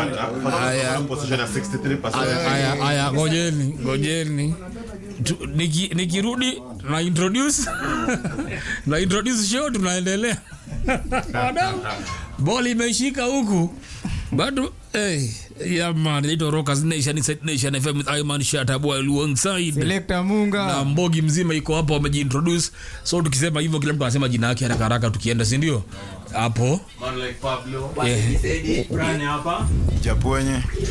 Aya. position ya 63%. Aya, aya, ngojeni, ngojeni. Tu- niki- Nikirudi na introduce na introduce show tunaendelea. Wadau, Ball imeshika huku. Bado hey, yeah man, inaitwa Rockers Nation, Inside Nation FM with Ayman Shatabwa alongside Selector Munga. na mbogi mzima iko hapo wamejiintroduce so tukisema hivyo kila mtu anasema jina yake haraka haraka tukienda si ndio hapo Man like Pablo. yeah. Brani hapa Japwenye.